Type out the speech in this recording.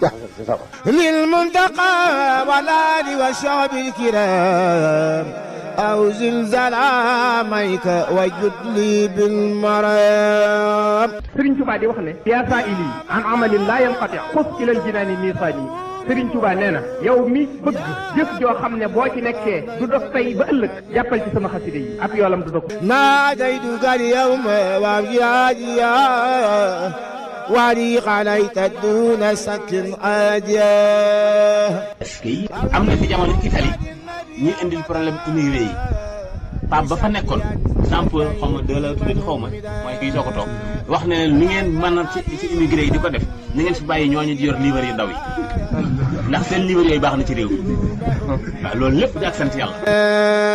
للمنتقى والآل والشعب الكرام أو زلزال عاميك وجد لي بالمرام Sëriñ Tuubaa di wax ne yaa saa ili an amalin laa yanqati xus ilal jinaani miisaani Sëriñ Tuubaa nee na yow mi bëgg jëf joo xam ne boo ci nekkee du dog tey ba ëllëg jàppal ci sama xasida yi ab yoolam du dog ناديتك اليوم وابجاديا ولي عليك دون سكن أديا est-ce que am na fi jamono Italie ñuy indil problème immigré yi Pape ba fa nekkoon sample xaw ma deux la tuddee xaw ma mooy kii soo ko toog wax ne leen lu ngeen mën a ci ci immigré yi di ko def ni ngeen fi bàyyi ñooñu di yor livre yu ndaw yi ndax seen livre yooyu baax na ci réew mi waaw loolu lépp di ak sant yàlla.